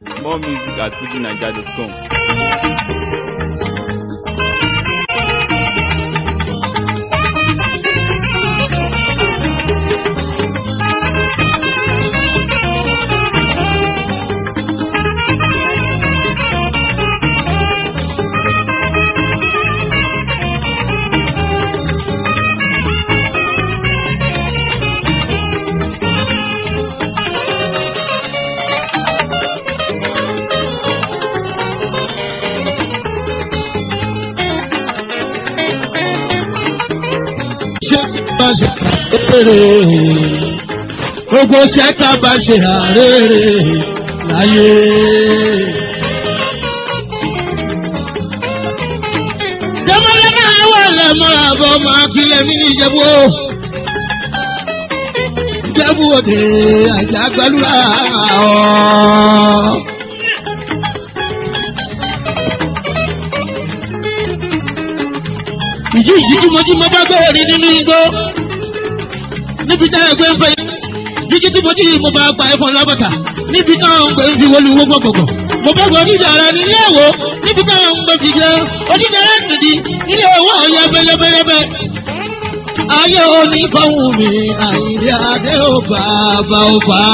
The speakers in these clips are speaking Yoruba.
More music at fujinaija.com. ṣé bá ṣe kàrèrè gbogbo ṣẹ́ta bá ṣe àrèrè láyé. jẹ́mọ́lá máa wà lẹ́mọ́ àbọ̀ máa kílẹ̀ mí ìjẹ̀bú o. ìjẹ̀bú òde àjà gbàlúrà ọ̀. ìjí ìjí tí mo jí mo bá gbé orí nínú igbó níbi tá ẹgbẹ́ ń fẹ́ jíjí tí mo jí mo bá gba ẹ̀fọn lábàtà níbi táwọn ń gbé ń fi wọlé owó gbọ̀gbọ̀gbọ̀ mo bá gbọ́ onídàára nílé ẹ̀wọ̀ níbi táwọn ń gbé fi jẹ́ onídàára nìdí nílé ẹ̀wọ̀ ọ̀yà bẹ́lẹ́bẹ́lẹ́bẹ́. ayé oníkọ̀hún mi àyíndé adé ò bàbá ò bá.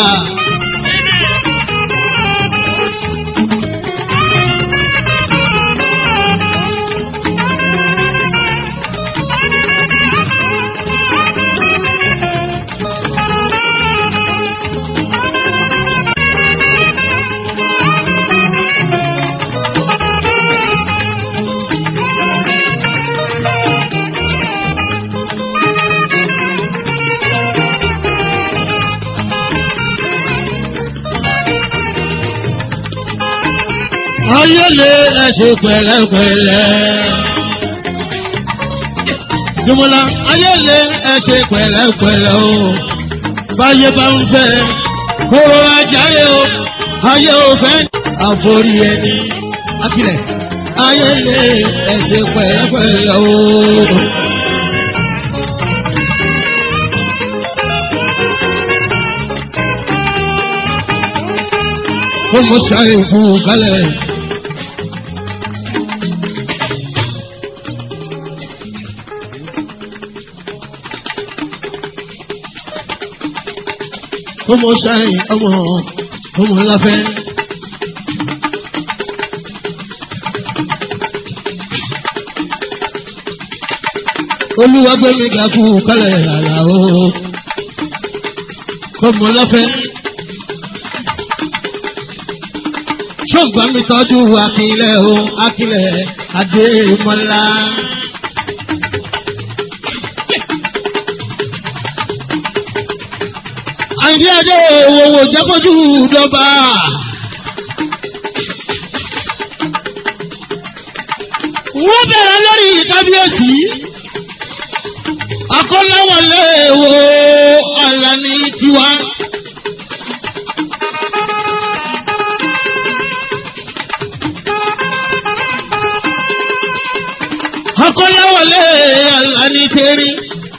ayé lè ẹsẹ̀ pẹ̀lẹ́pẹ̀lẹ́. Jùmọ̀lá ayé lè ẹsẹ̀ pẹ̀lẹ́pẹ̀lẹ́ o. Báyé bá ń fẹ́ kóró ajáyé o. Ayé ò fẹ́ àforí ẹni. Akílẹ̀ ayé lè ẹsẹ̀ pẹ̀lẹ́pẹ̀lẹ́ o. Kó mo ṣàyè fún un kálẹ̀. ọmọ ṣáì ọmọ ọmọ ńláfẹ́. olúwa gbé mi ga fún kálẹ̀ rárá o ọmọ ńláfẹ́. ṣọ́gbọ́n mi tọ́jú akílẹ̀ o akílẹ̀ adé mọ́lá. àìdí adé òwòwò jábọ́jú dọ́ba. wọ́n bẹ̀rẹ̀ lórí kábíyèsí. akọ́láwọlé wo Àlàní tiwa. akọ́láwọlé Àlàní tẹ́rí.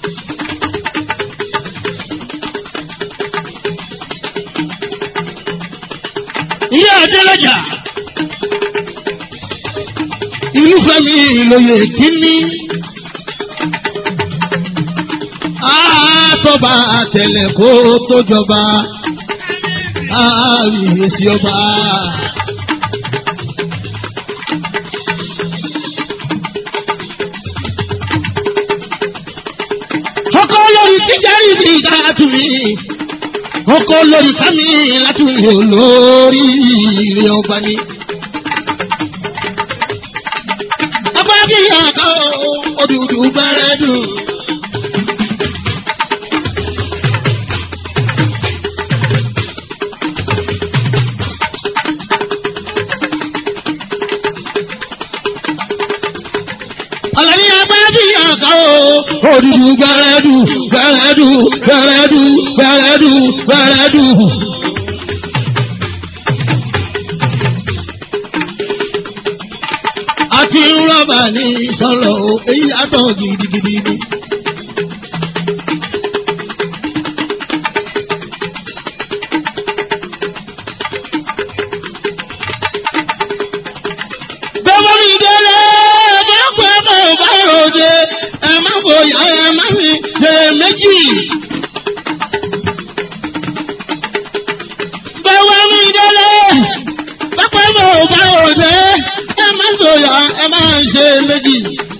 ìyá adélájà irúfẹ́ mi lóye kínní àtọ́ba àtẹ̀lẹ̀ kó tó jọba àmìyèsí ọba. ọkọ lórí tíjárì ní ìgbà tùmí ọkọ lórí kámi láti wò lórí ilé ọba ni. ọba bí àká òdùdù bẹ̀rẹ̀ dùn. Àlàní agbájú àká òdùdù bẹ̀rẹ̀ dùn bẹ̀rẹ̀ dùn bẹ̀rẹ̀ dùn bẹ̀rẹ̀ dùn bẹ̀rẹ̀ dùn. àti rọ́bà ní sọ̀rọ̀ o èyí yàtọ̀ gidigidi ni. fújì. báwa mi délé pápá mọ̀ ò bá òde ẹ má sòyà ẹ má ṣe méjì.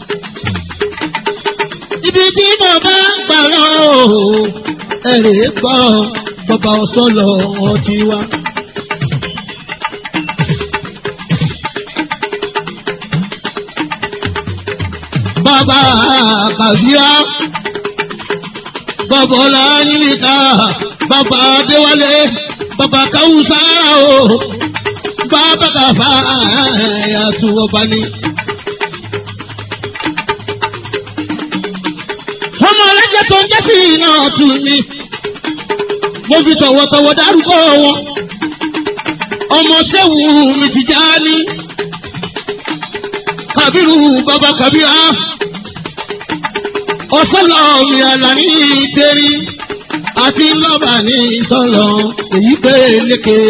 ibi tí mo bá gbà lọ ẹ̀rẹ̀ gbọ́ bàbá ọ̀sọ́lọ̀ ọtí wa. bàbá kàbíyá bàbá ọláyíká bàbá adéwálé bàbá káwùsá o bàbá kàfá ẹ̀yàtú ọba ni. ọmọ ọlẹ́jẹ̀ tó ń jẹ́ sí iná ọ̀tún ni mo fi tọ̀wọ̀tọ̀wọ̀ dárúkọ wọn ọmọ sẹ́wù mi ti já ní kàbírù bàbá kàbírà ọ̀sọ́lọ̀ mi àlàní ìtẹ́rí àti lọ́bà ní ìsọ̀lọ̀ èyí pé lékè.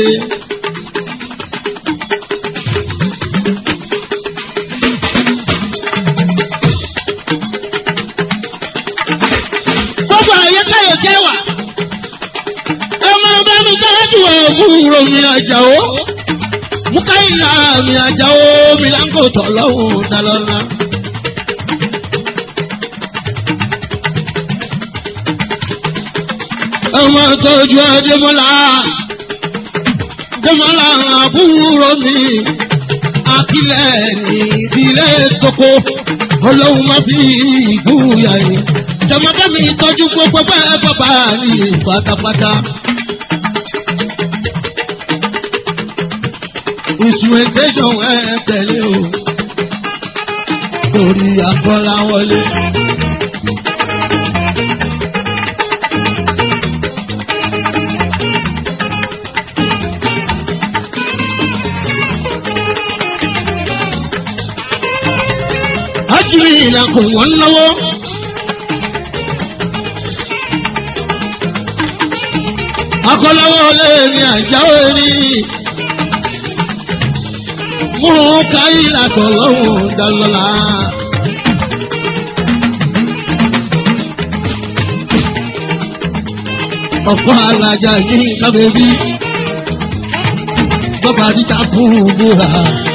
gbogbo àyẹ̀káyọ̀ jẹ́ wà ọmọ bá mi dájú òwúrò mi àjàó mukaila mi àjàó mi láńkò tọ̀lọ́hùn dalọ́lá. ọmọ tọ́jú adémọ́lá adémọ́lá àbúrò mi akílẹ̀ ní ìdílé tókó ọlọ́run má fi ìgbúyà yìí jọmọdé mi tọ́jú gbogbo bẹ́ẹ̀ bàbá ní pátápátá. instrumentation ẹ tẹ̀lé o torí àkọ́lá wọlé. Ájúlì ìlàkùn wọn lọ́wọ́. Akọ́láwọ́ lé ní àjáwé ní. Mú káyí làtọ̀ lọ́wọ́ dálọ́lá. Ọ̀pọ̀ alájà ní kábẹ́bí. Bàbá dídá fún búra.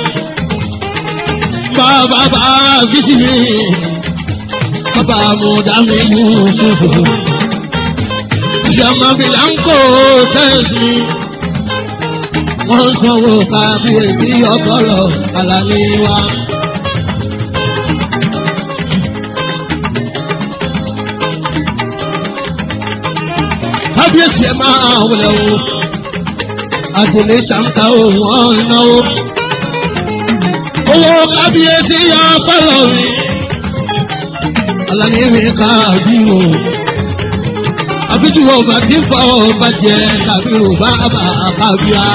Bàbá bá bísí mi. Bàbá mo dá mi Yusufu. Ìyàmà mi là ń kó tẹ́sí. Wọ́n sanwó kábíyèsí ọ̀pọ̀lọ̀ àlàní wa. Kábíyèsí ẹ máa wọlé o. Àtẹ̀lé ṣàǹkà òun ọ̀nàwó. Owó kábíyèsí yọ ọ̀pọ̀lọ̀ mi. Àlàní mi káàbí o àbíjúwọ̀ ọba tí ń fọ ọba jẹ kàbírù bàbá kàbíà.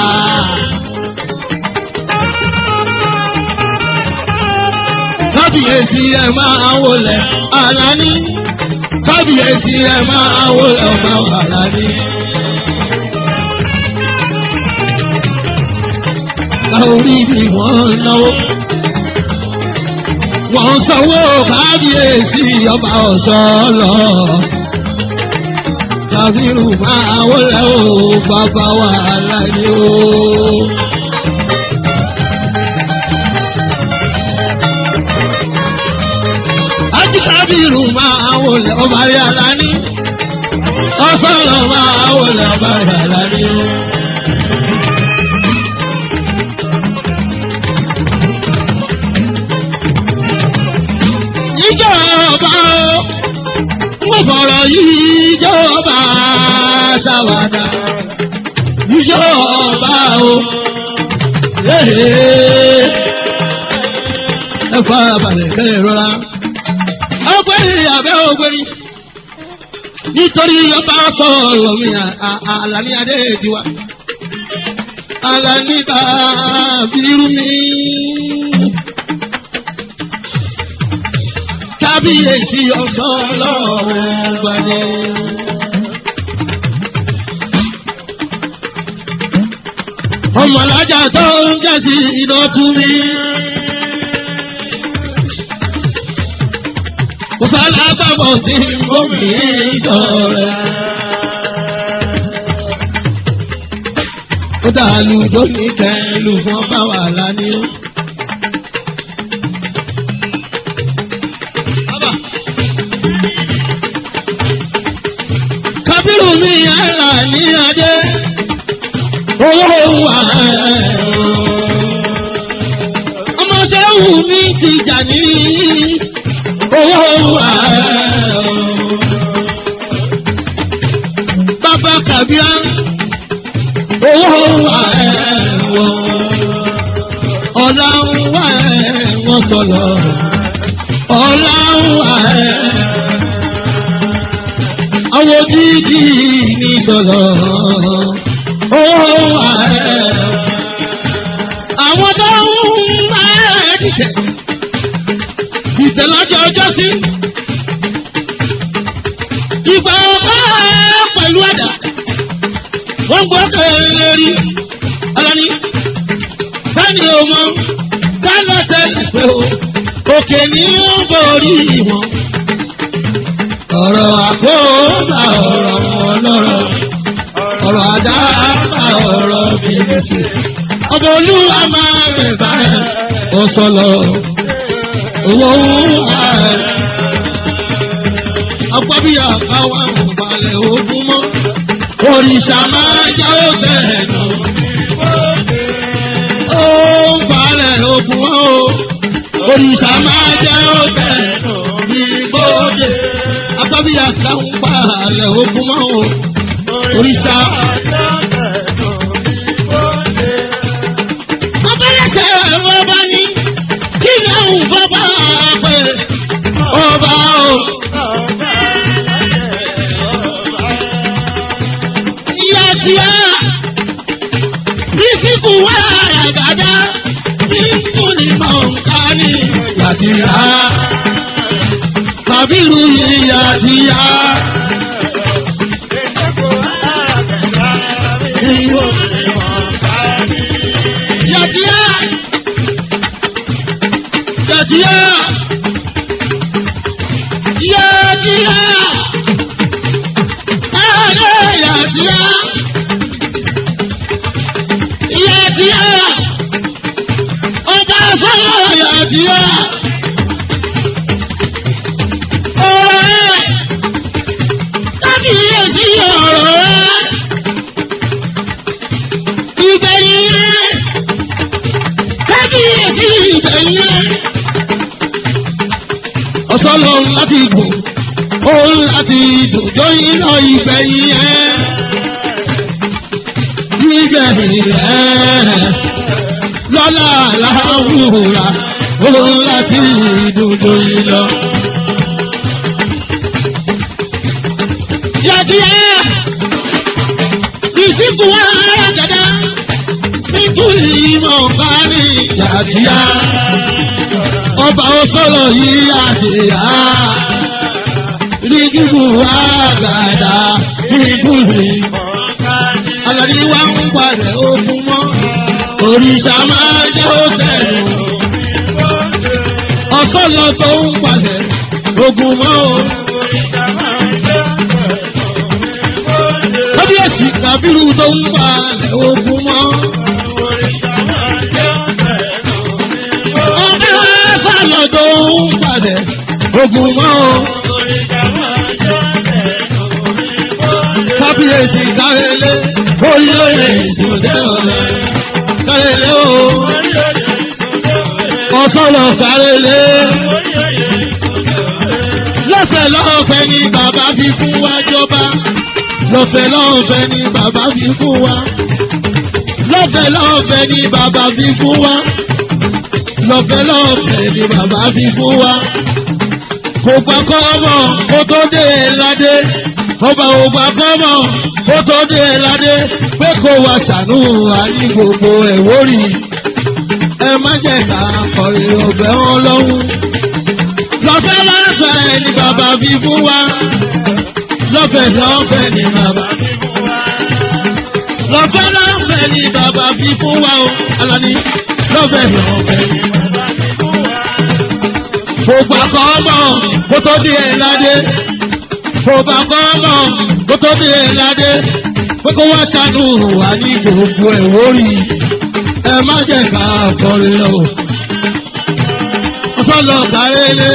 kábíyèsí ẹ máa wọlé àlàní kábíyèsí ẹ máa wọlé ọba àlàní. orí ni wọ́n náwó wọ́n sanwó kábíyèsí ọba ọ̀sán lọ kàfírù máa wọlé o bàbá wa láyé o. Ájí kàfírù máa wọlé ọba rí aláni. Ọ̀sánlọ̀ máa wọlé ọba rí aláni. Ìjọba o mo fọ̀rọ̀ yìí jọba ṣàwádà ìjọba o ẹ fara balẹ̀ kẹ́ ẹ rọra ọgbẹ́ni abẹ́ ọgbẹ́ni nítorí ọba sọ̀rọ̀ mi àlàní adé tiwa àlàní kábírú mi. kábíyèsí ọ̀sán ọlọ́run gbadé. ọmọlájà tó ń jẹ́sí iná tú mi. kò sálá alágbàbọ̀ tí gómìn sọ̀rọ̀. ó dàlú lónìí kẹlù fún ọba wàhálà ní ó. kábírù mi yàrá ní adé owó wà ọmọ sẹ́wù mi ti jà ní owó wà bàbá kàbíà owó wà ọ̀la ń wà wọ́n sọ̀rọ̀ ọ̀la ń wà àwọn dídì ní sọ̀rọ̀ owó wà àwọn tó ń bá ẹ̀ dìtẹ̀ dìtẹ̀ lọ́jọ́ ọjọ́ sí ìgbà ọba pẹ̀lú ẹ̀dá wọ́n gbọ́ kẹ́lẹ́ rí ọlọ́ni sani ọmọ kálọ̀ tẹ́lẹ̀ pé o òkè ní ó borí wọn ọ̀rọ̀ àkóbá ọ̀rọ̀ ọlọ́rọ̀ ọ̀rọ̀ àdáàbà ọ̀rọ̀ bìrìsì ọmọ olúwa máa rẹ̀ báyìí ó sọ̀lọ̀ owó ààrẹ ọgbọ́bíyà káwá òbalẹ̀ ogun mọ́ òrìṣà máa jẹ́ òbẹ̀ nù ó ń balẹ̀ ogun mọ́ o òrìṣà máa jẹ́ òbẹ̀ nù ní gbòde agbábíyà káwọn balẹ̀ ogun mọ́ o òrìṣà. Abẹ́rẹ́sẹ̀ ọba ní kí ni àwọn bàbá pé ọba o. Ìyá tí a bísíkù wà ràgàdá nínú ní mọ̀ọ́ká ní ìyá tí a. Kàbírù ìyá tí a. Yàtíyá. Yàtíyá. Yàtíyá. Ayé yàtíyá. Yàtíyá. Ọba sọ́yọ̀ yàtíyá. Ọ̀rẹ́. Kábíyèsí ọ̀rọ̀ rẹ̀. Ìgbẹ̀yìn rẹ̀ kábíyèsí ìbẹ̀yẹ. ọ̀sọ́lọ̀ láti gùn òun láti dùjọ́ iná ìgbẹ̀yìn ẹ̀. nígbẹ̀yìn ẹ̀ lọ́la láwùrà òun láti dùjọ́ iná. yàtìyà ìsìnkú wa gàdá nítorí mọ̀ bá ní yàtìyà ọba ọsọlọ yìí àdìyà rígìbù wa gàdá nítorí alọ́ni wa ń padà ogun mọ́ òrìṣà máa jẹ́ òtẹ̀lù ọsọlọ tó ń padà ogun mọ́ o. kábíyèsí kàbírù tó ń balẹ̀ ogun mọ́. ọba sálọ tó ń balẹ̀ ogun mọ́ o. kábíyèsí kárẹ́lẹ́ oyè ìṣòdẹ́ ọ̀lẹ́ kárẹ́lẹ́ o. ọ̀sọ́lọ̀ kárẹ́lẹ́ lọ́fẹ̀ẹ́ lọ́fẹ̀ẹ́ ni bàbá fi fún wa jọba lọ́fẹ̀ẹ́ lọ́fẹ̀ẹ́ ni bàbá fi fún wa lọ́fẹ̀ẹ́ lọ́fẹ̀ẹ́ ni bàbá fi fún wa lọ́fẹ̀ẹ́ lọ́fẹ̀ẹ́ ni bàbá fi fún wa kò gbà kọ́mọ̀ kó tó dé ládé ọba ò gbà kọ́mọ̀ kó tó dé ládé pé kó wa ṣàánú wa ní gbogbo ẹ̀wórì ẹ má jẹ́ ká kọrin ọ̀bẹ wọn lọ́hùn lọ́fẹ̀ẹ́ lọ́fẹ̀ẹ́ ni bàbá fi fún wa lọ́fẹ̀ẹ́ lọ́fẹ̀ẹ́ ni bàbá fi fún wa. lọ́fẹ̀ẹ́ lọ́fẹ̀ẹ́ ni bàbá fi fún wa o. Alani lọ́fẹ̀ẹ́ lọ́fẹ̀ẹ́ ni bàbá fi fún wa. kò gbà kọ́ mọ̀ kó tó di ẹ̀ ládé kò gbà kọ́ mọ̀ kó tó di ẹ̀ ládé pé kó wá ṣàánú wà ní gbogbo ẹ̀ wórí ẹ má jẹ́ ká kọrin lọ. ọ̀sán lọ kárẹ́lé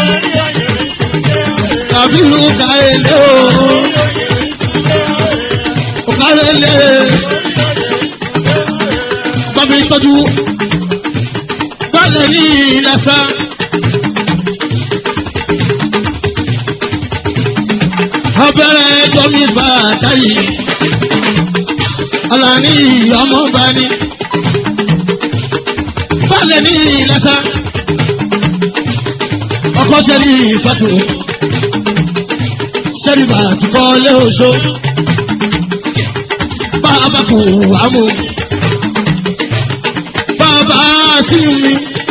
kàbírù kárẹ́lé o kárẹ́lé bàbá ìtọ́jú balẹ̀ ní ìlàsà. abẹ́rẹ́ ẹjọ́ mi bá a táyì alani ọmọ bá ní. balẹ̀ ní ìlàsà. ọkọ sẹ́ni ìfàtò sẹ́ni bàtúkọ́ lé oṣó. bàbá kò wá mú bàbá sí mi.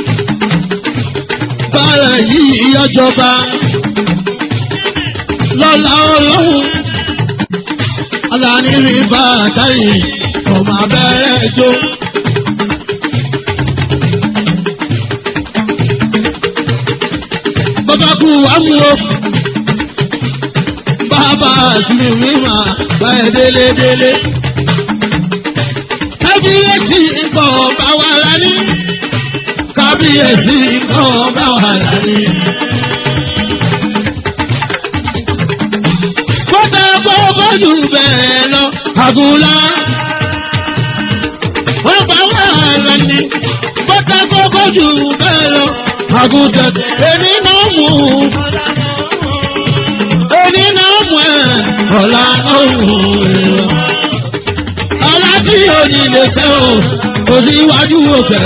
Bára yìí ọjọba lọ́la ọlọ́run. Aláàní rí bàtà yìí ọmọ abẹ́rẹ́ jó. Bàbá kú wá mú o. Bàbá sí mi mà bá ẹ délé délé kábíyèsí nǹkan bá wà lání. kábíyèsí nǹkan bá wà lání. kódà gbogbo jù bẹ́ẹ̀ lọ àgùlá. wọ́n bá wà lání. kódà gbogbo jù bẹ́ẹ̀ lọ àgùtẹ̀. èmi náà mú. èmi náà mú ẹ̀ ọ̀la náà mú ẹ̀ aláàtí òní lè ṣe o òsì iwájú òkè.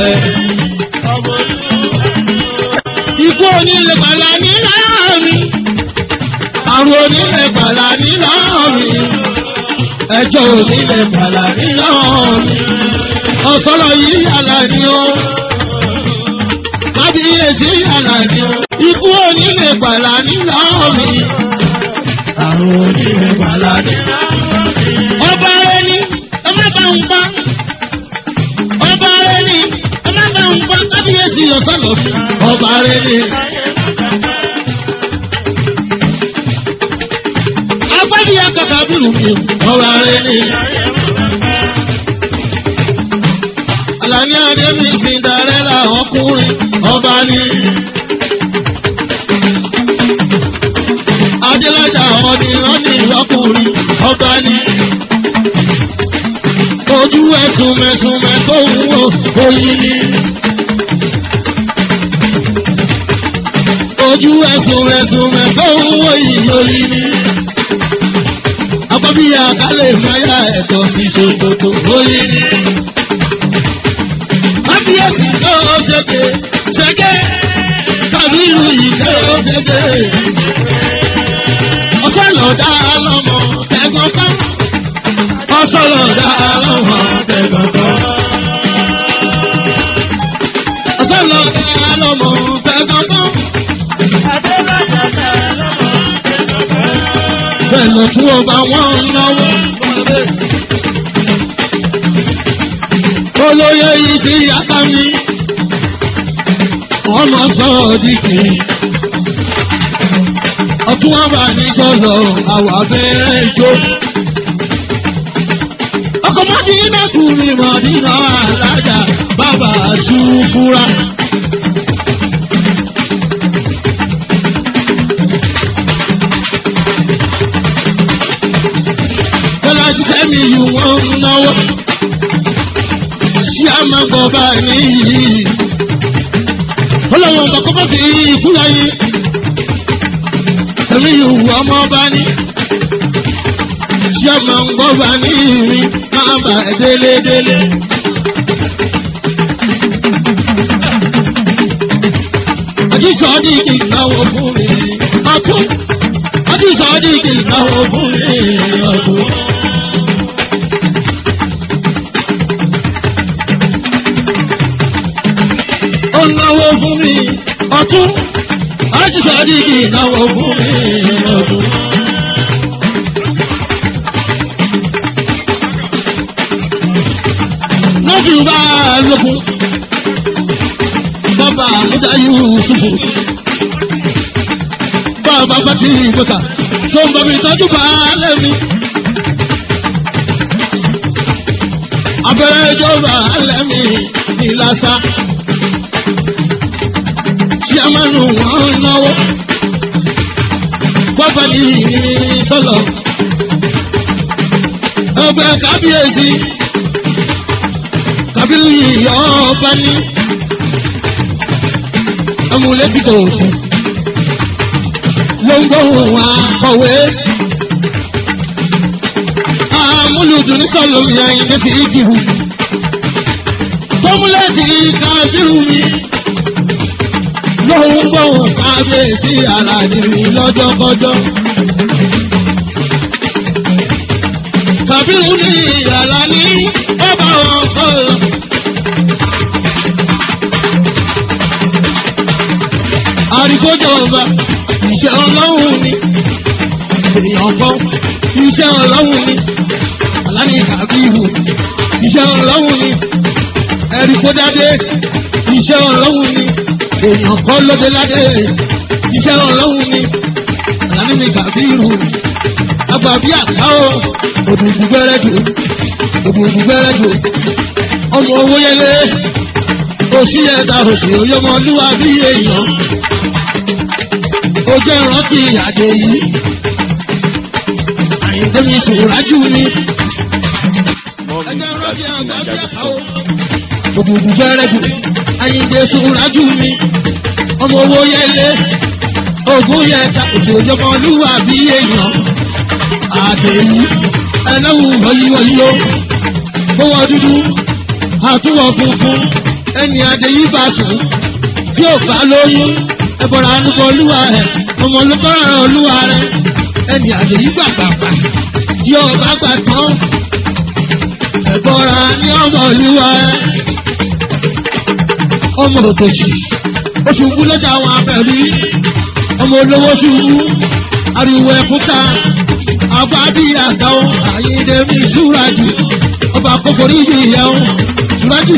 Ikú òní lè pàlà ní láàmì. Àrùn òní lè pàlà ní láàmì. Ẹjọ́ òní lè pàlà ní láàmì. Ọ̀sọ́rọ̀ yìí yàrá ni ó. Kábíyèsí yàrá ni ó. Ikú òní lè pàlà ní láàmì. Àrùn òní lè pàlà ní láàmì. Ọba rẹ ní ọmọ bá ń gbọ́. ọba rẹ ni ọmọ bá ń gbọ́ kábíyèsí ọ̀sánlọ̀ ọba rẹ ni. agbábí akọ̀kọ̀ bírù mi ọba rẹ ni. Àlàní Adémi Cinderella ọkùnrin ọba ni. Adélájà ọ̀nì ọ̀nì ọkùnrin ọba ni ojú ẹ̀sùn mẹ̀sùnmẹ̀ tó ń wo oyin ni. ojú ẹ̀sùn mẹ̀sùnmẹ̀ tó ń wo ìyọyin ni. Abọ́bíyá kálẹ̀ máyà ẹ̀tọ́ sí ṣòkòtò oyin ni. Kábíyèsí tó ṣèké ṣèké kábírù yìí tó ṣèké. Ọ̀sán lọ̀dá lọ́mọ ẹ̀gbọ́n kan ọsọlọ dára wọn tẹgbọtọ. ọsọlọ dára wọn tẹgbọtọ. bẹ́ẹ̀ tí wọ́n bá wọ́n náwó. olóyè yìí sí yàtá mi. ọmọ sọ́ọ̀dìkì. ọtún wọn bá ní sọ̀lọ̀ àwọn abẹ́rẹ́ ìjó ọkọ̀ mọ́dínà kù ní mọ́dínà alájà bàbá ṣùkúra. Bọ́lá ṣiṣẹ́ mi yù wọ́n ń náwó. Ṣé a máa gbọ́ bá níyì? Ọlọ́wọ́n ọba kọ́kọ́ sí ikú láyé. Sẹ́mi yù wọ́n ọmọ bá ní ṣé máa ń gbọ́ bá ní ìrìn máa bà délédélé. Àjíṣọ́dí kì í náwó fún mi ọ̀tún. Àjíṣọ́dí kì í náwó fún mi ọ̀tún. Ó náwó fún mi ọ̀tún. Àjíṣọ́dí kì í náwó fún mi ọ̀tún. lọ́sì bá lókun bọ́bá àmúdá yusufu bàbá fati ìgbòta tó ń bọ̀ mi tọ́jú baálé mi. abẹ́rẹ́ ìjọba alẹ́ mi ní lásà. Ṣíàmánu wọn náwó. Bọ́bá ní sọ́lọ̀. Ọgbẹ́ kábíyèsí. Kábírù yìí ọba ní. Amúlétí tó kù. Ló ń gbóhùn akọ̀wé. Amúlùdùn ní sọ̀lọ̀ mi àyìnbó fi ìdìbò. Fọ́múlẹ́tì kábírù mi lóhun gbóhùn kábíyèsí aládé mi lọ́jọ́kọ́jọ́. Kàbírù ní ìyàlá ní bàbá wọn sọ̀rọ̀. Àríkójọ ọba iṣẹ́ ọlọ́run ni èèyàn kan iṣẹ́ ọlọ́run ni aláni kàbírù iṣẹ́ ọlọ́run ni ẹ̀ríkódádé iṣẹ́ ọlọ́run ni èèyàn kọ́ lóde ládé iṣẹ́ ọlọ́run ni àlàní mi kàbírù àgbà bí àkáwọ̀ òdùnkù gbẹ́rẹ́dù òdùnkù gbẹ́rẹ́dù ọmọ owó yẹlé òsì ẹ̀dá òsì oyọmọlúwa bí èèyàn ó jẹ́ ìrántí àdé yìí àyíndé mi sòrájú ni More ẹjẹ́ music at ìrántí àgbà bí àkáwọ̀ fujininja.com. òdùnkù gbẹ́rẹ́dù àyíndé sòrájú ni ọmọ owó yẹlé ogún yẹta òtò ìjọmọlúwà bí èèyàn àdèyí ẹlẹ́wù wọ̀nyíwọ̀nyí o gbówó dúdú àtúwọ̀ funfun ẹni àdèyí bá sùn tí ò bá lóyún ẹbọra anúkọ olúwa rẹ ọmọ olùkọ́ràn olúwa rẹ ẹni àdèyí gbàgbàgbà tí ò bá gbà tán ẹbọra ní ọmọ olúwa rẹ ọmọ òtòṣì ó ṣubú lọ́jà àwọn abẹ́rú ọmọ olówó ṣubú ariwo ẹ̀kúta àfáàbí àtàwọn àyíndẹ́mí ṣúrájù ọba kókòrí ìyẹ̀wò ṣúrájù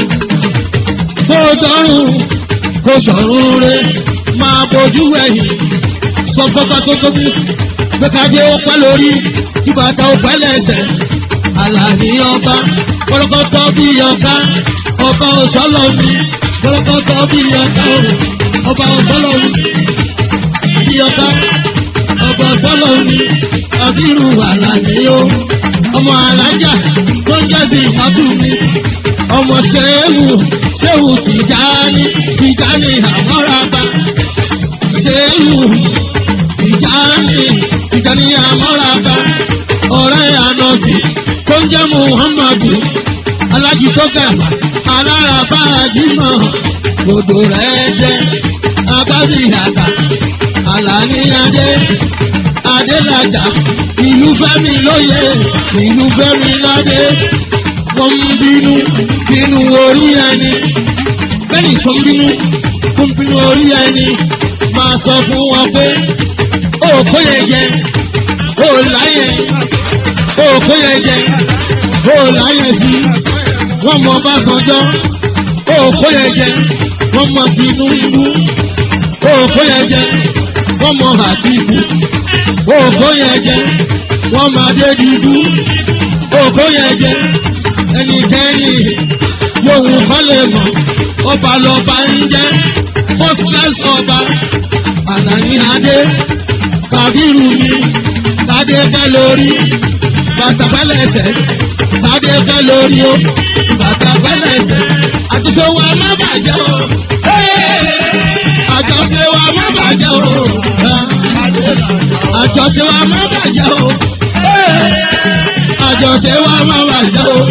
kó dọ́rùn kó sọ̀rùn rẹ máa bójú ẹ̀yìn sọ fọ́fá tó tóbi gbẹ́kadé ó pẹ́ lórí kí bàtà ó pẹ́ lẹ́sẹ̀ àlàní ọba kọ́lọ́kọ́tọ́ bí ọ̀ká ọba òṣọ́lọ́ mi kọ́lọ́kọ́tọ́ bí ọ̀ká ọba òṣọ́lọ́ mi bí ọ̀ká ọba òṣọ́lọ́ mi àbírù àlàní o ọmọ alájà tó ń jẹ́ sí ìmọ̀tún mi ọmọ ṣéwù ṣéwù tìjáni tìjáni àmọ́ràbá ṣéwù tìjáni tìjáni àmọ́ràbá ọ̀rẹ́ ànọ́bì tó ń jẹ́ muhammadu alájitọ́gà alárabá jimọ̀ gbogbo rẹ̀ jẹ́ abábíyàtà àlàníyàdé adélájà ìlú fẹ́mi lóye ìlú fẹ́mi ládé wọ́n ń bínú bínú orí ẹni bẹ́ẹ̀ni tó ń bínú tó ń bínú orí ẹni máa sọ fún wọn pé ó kó yẹn jẹ ó láyẹ ó kó yẹn jẹ ó láyẹ sí wọ́n mọ Ọbásanjọ́ ó kó yẹn jẹ wọ́n mọ Tinubu ó kó yẹn jẹ wọ́n mọ Àtìkù ó kó yẹn jẹ wọ́n mọ Adédìbú ó kó yẹn jẹ ẹnikẹ́ni lóhun kan lè mọ̀ ọba lọba ń jẹ́ first class ọba àlàní adé kàbírù mi tádé fẹ́ lórí bàtà fẹ́lẹ̀ ẹsẹ̀ tádé fẹ́ lórí o bàtà fẹ́lẹ̀ ẹsẹ̀ àtúnṣe wa má bàjẹ́ o àjọṣe wa má bàjẹ́ o àjọṣe wa má bàjẹ́ o àjọṣe wa má bàjẹ́ o.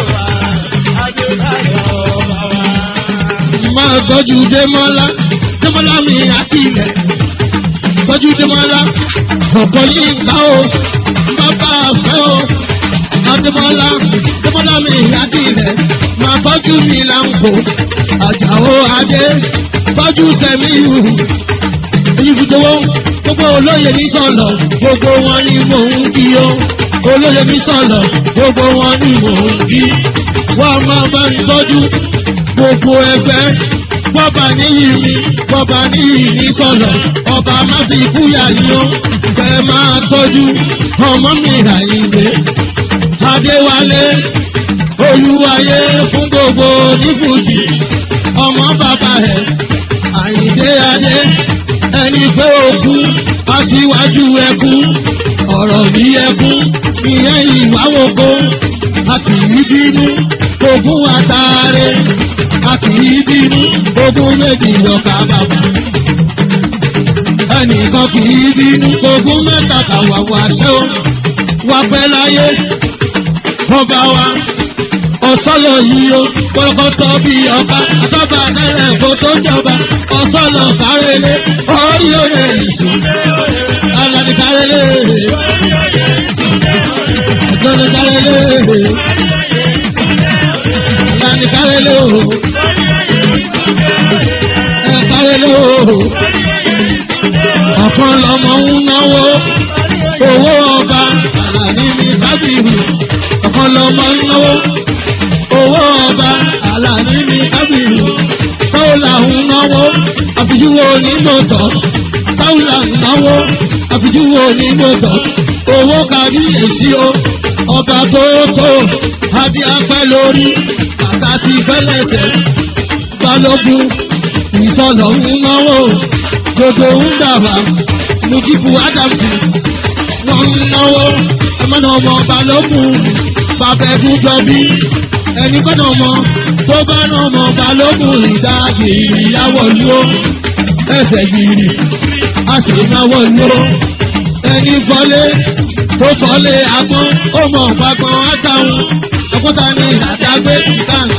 máa tọ́jú démọ́lá démọ́lá mi àti ilẹ̀ tọ́jú démọ́lá ọ̀pọ̀ yìí ká o bàbá àfẹ́ o adémọ́lá démọ́lá mi àti ilẹ̀ máa tọ́jú mi láǹkó àjàó adé tọ́jú sẹ́míyù èyí fi dowó gbogbo olóyè ní sọ̀lọ̀ gbogbo wọn ni mò ń kí o olóyè ní sọ̀lọ̀ gbogbo wọn ni mò ń kí wọ́n máa bá ń tọ́jú gbogbo ẹgbẹ́ bọ́ba níyì mi bọ́ba níyì ní sọ̀lọ̀ ọba má fi kúyà yín o kẹ́ máa tọ́jú ọmọ mi àyíǹde adéwálé olúwayé fún gbogbo nífùjì ọmọ bàbá ẹ̀ àyíǹde adé ẹni pé òkú aṣíwájú ẹkú ọ̀rọ̀ bí ẹkú ìyẹn ìwáwòkó a kì í bínú ogún àtàrẹ a kì í bínú ogún méjì ọkà bàbà ẹnìkan kì í bínú ogún mẹ́ta kàwàwà ṣẹ́ o wà pẹ́ láyé ọba wa ọ̀sọ́lọ̀ yìí o kọ́kọ́tọ́ bí ọba àtọ́ba tẹ́lẹ̀ kó tó jọba ọ̀sọ́lọ̀ kárẹ́lẹ́ orí oyè ìṣù alani kárẹ́lẹ́ alani kárẹ́lẹ́ alani kárẹ́lẹ́ o ẹ kárẹ́lẹ́ o ọ̀kan lọ́mọ ń náwó owó ọba alani mi kábìrì ọ̀kan lọ́mọ ń náwó owó ọba àlàní ní kábìrì táwùlà ń náwó àfijúwo onígbòtọ́ táwùlà ń náwó àfijúwo onígbòtọ́ owó kárí èsì o ọba tó tó adé apẹ́ lórí àtàtì fẹ́lẹ́sẹ̀ balógun ìsọlọ̀ ń náwó gbogbo ń dàbà mujibu adams wọ́n ń náwó ẹmọ́nà ọmọ balógun bàbá ẹ̀dùn jọ bí ẹni kọ́nà ọmọ tó bá nà ọmọ balógun ìdá gìrì yàwọ̀ ló ẹsẹ̀ gìrì a sì náwó ló ẹni fọlé tó fọlé agbọ́n ó mọ̀ gbàgbọ́n àtàwọn ọkọ́ta ní àdágbé ìtàn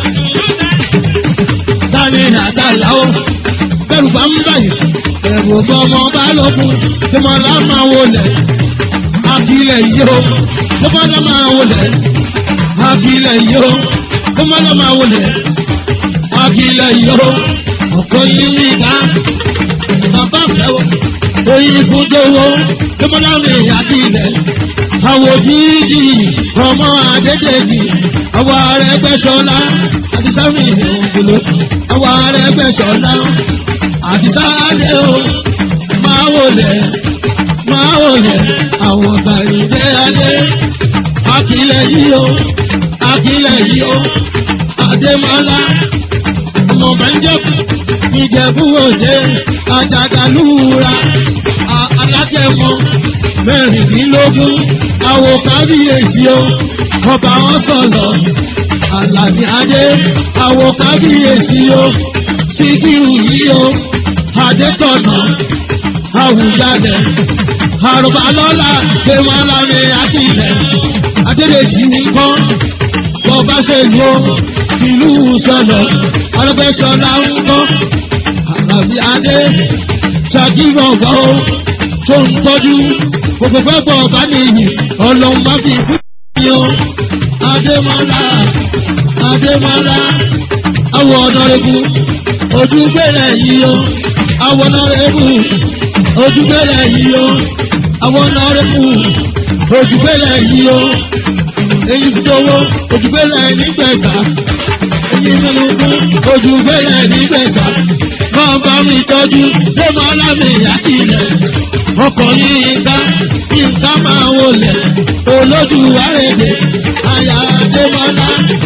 tani àtàláwọ̀ bẹ́rù bá ń báyìí ẹ̀rù bọ́ ọmọ balógun tí mo lá máa wọlé akílẹ̀ yìí ó tí mo lá máa wọlé akílẹ̀ yìí ó tó má lọ́ máa wọlé akílẹ̀ yó ọ̀pọ̀ yìí ní ìdá bàbá fẹ́wọ̀ oyin fún jẹ́wọ́ tó má lọ́ mi akílẹ̀ àwọ̀ jíjì ọmọ àdéjèjì àwọ̀ ààrẹ gbẹ̀sọ̀lá àti sámi ìgbòho àwọ̀ ààrẹ gbẹ̀sọ̀lá àti sáadé o máa wọlé máa wọlé àwọn tàrídé adé akílẹ̀ yìí o akílẹ̀ yìí ó àdèmọ́lá ọmọ bẹ́ńjẹ́kù ìjẹ̀bú òde àjàgàlúra alágẹ̀mọ́ mẹ́rìndínlógún àwò kábíyèsí ó ọba wọn sọ̀lọ̀ àlàní adé àwò kábíyèsí ó síkírù yìí ó adétọ̀nà àwùjalè àrùbálọ́lá tèmọ́lá mi àkìlẹ̀ adédèjì nìkan bọ́ba ṣe lò ìlú sọ̀lọ̀ ọlọ́gbẹ́sọ̀lá ń kọ́ àlàbí adé ṣàkíyọ̀gbọ́ tó ń tọ́jú gbogbo pẹ́pọ̀ ọba nìyí ọlọ́run bá fi kú ní o adémọ́lá adémọ́lá awọ ọ̀nàrẹ́bù ojúgbélé yìí o awọ ọ̀nàrẹ́bù ojúgbélé yìí o awọ ọ̀nàrẹ́bù ojúgbélé yìí o èyí ti dowó ojúgbélé nígbẹ̀sà èyí nínú kú ojúgbélé nígbẹ̀sà máa bá mi tọ́jú démọ́lá mi yàtìlẹ̀ ọkọ̀ yìí ká nǹkan máa wọlé olódùwárẹ̀dẹ̀ àyà démọ́lá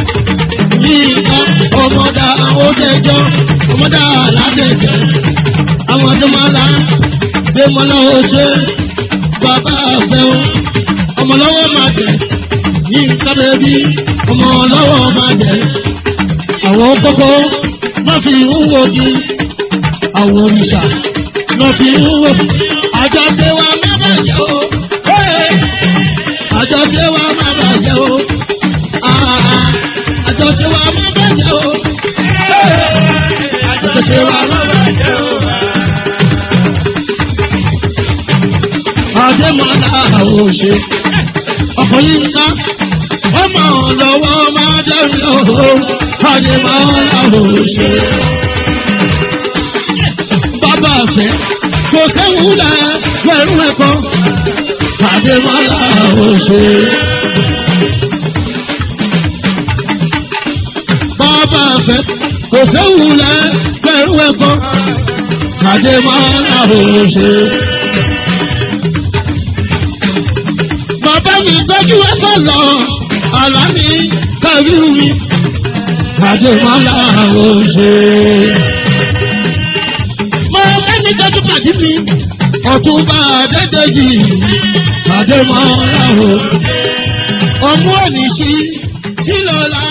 yìí ká ọmọdà òjẹjọ́ ọmọdà aládẹ̀jẹ̀ àwọn démọ́lá démọ́lá oṣù bàbá àfẹ́wọ́ ọmọlọ́wọ́ máa tẹ̀ ní nǹkan bẹ́bí ọmọlọ́wọ́ máa tẹ̀ àwọn kókó má fi ń wò di àwọn òrìṣà má fi ń wò àjọṣe wa má bàjẹ́ o àjọṣe wa má bàjẹ́ o àjọṣe wa má bàjẹ́ o àjọṣe wa má bàjẹ́ o. Adémọ́lá àwòṣe ọkọ̀ yìí ń ká ọmọ lọ́wọ́ máa dẹ́rù lọ́wọ́ Adémọ́lá àwòṣe. Bàbá àfẹ́ kò séwu lẹ̀ pẹ̀lú ẹ̀kọ́ Adémọ́lá àwòṣe. Bàbá àfẹ́ kò séwu lẹ̀ pẹ̀lú ẹrú ẹ̀kọ́ àdèmọ́lá òṣè. bàbá mi tọ́jú ẹ sọ̀lọ̀ àlàní kàrí mi àdèmọ́lá òṣè. mo ẹni tọ́jú pàdé mi ọ̀túnba àdẹ́dẹ́jì àdèmọ́lá òṣè. ọmú òní sí sílọ̀lá.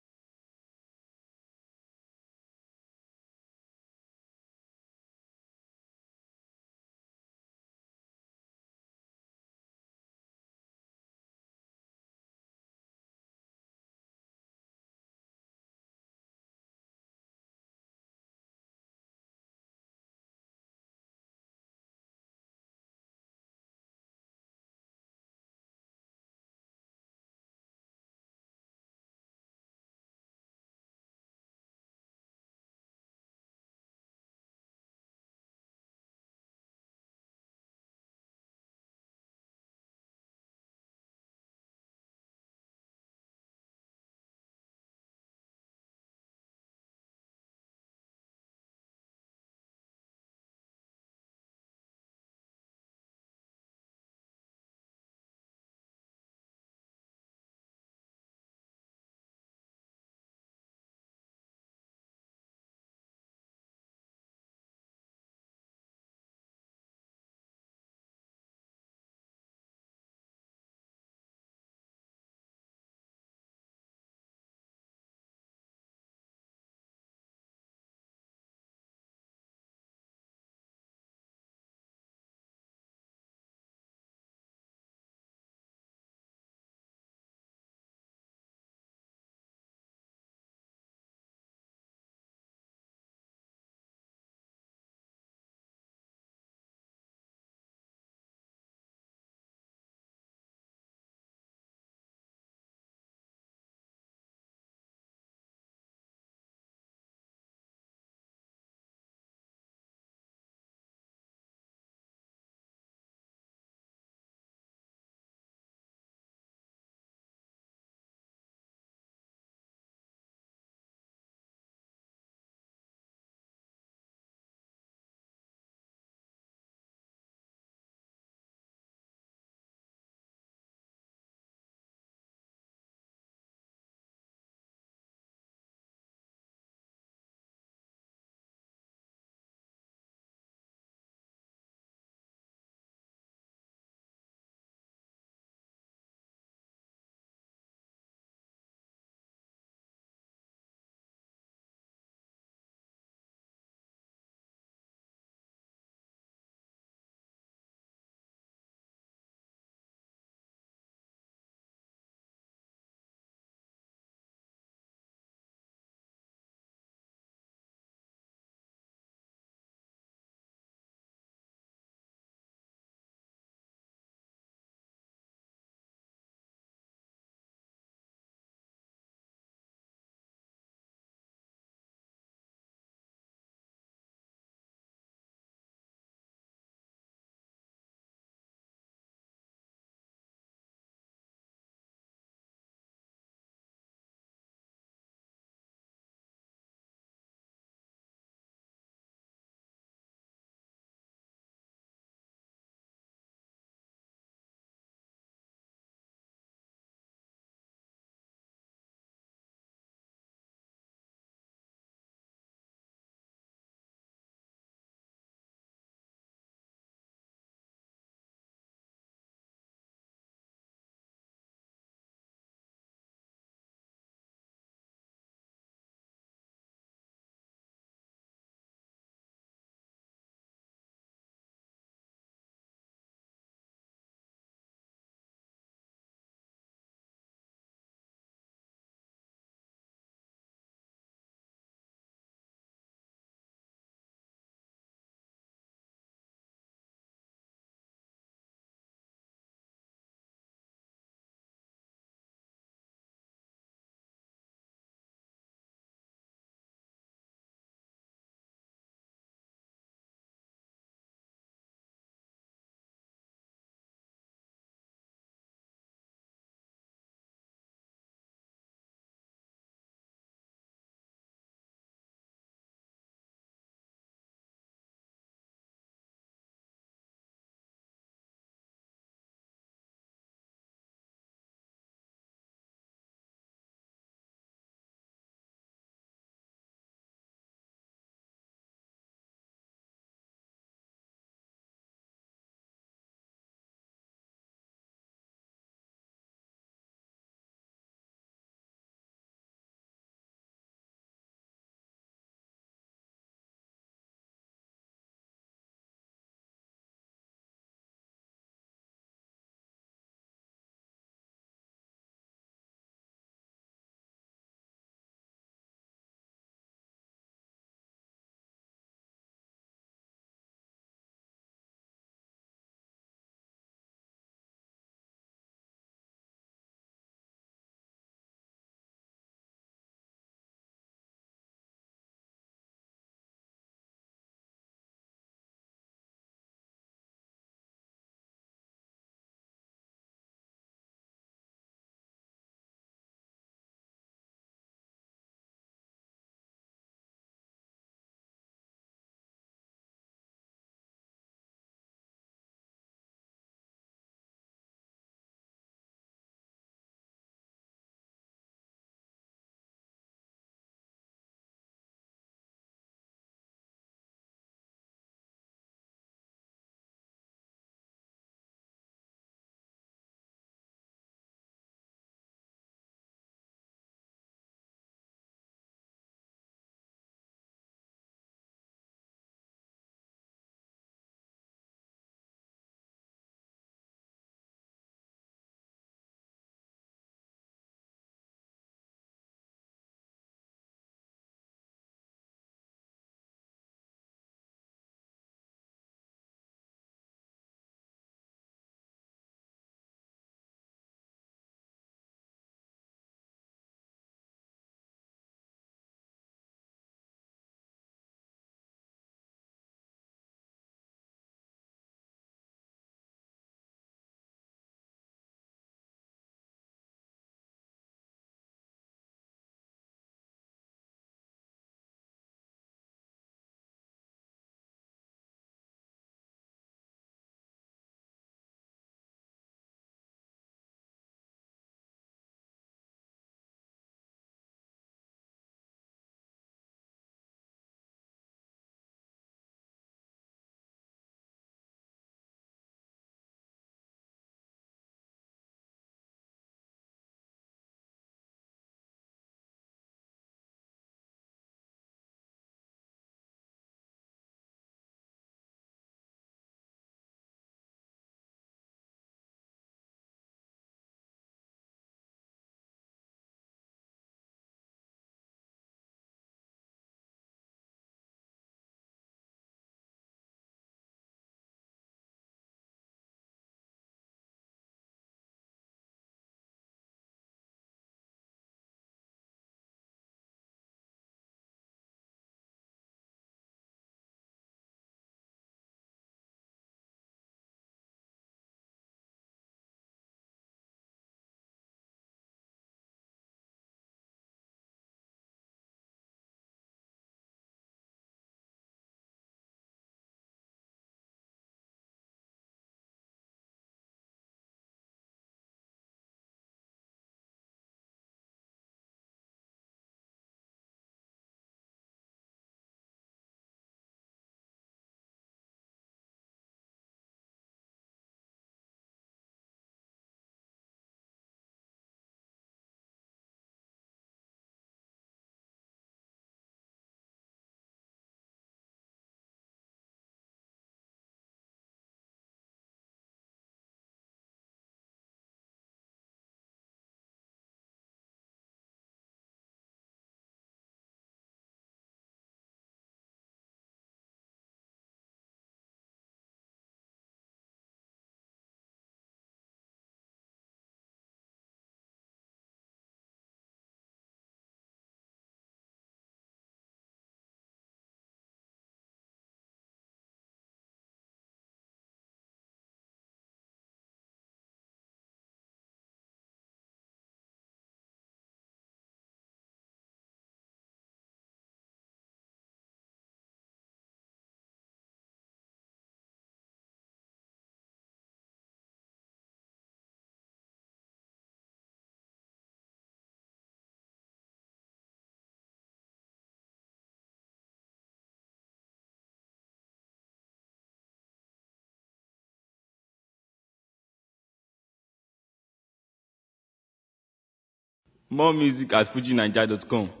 More music at fujinaija.com.